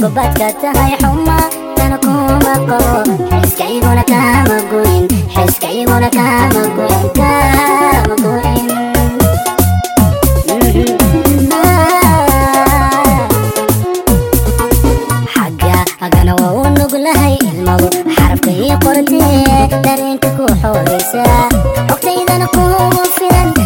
badka tahay xuma tana kuma qabo xiskayguna kama goyn xiskayguna kama goyn kama goyn xagga agana waa u nuglahay ilmadu xarafka ii qortee dareenka ku xoogaysa xogtaydana kugu filan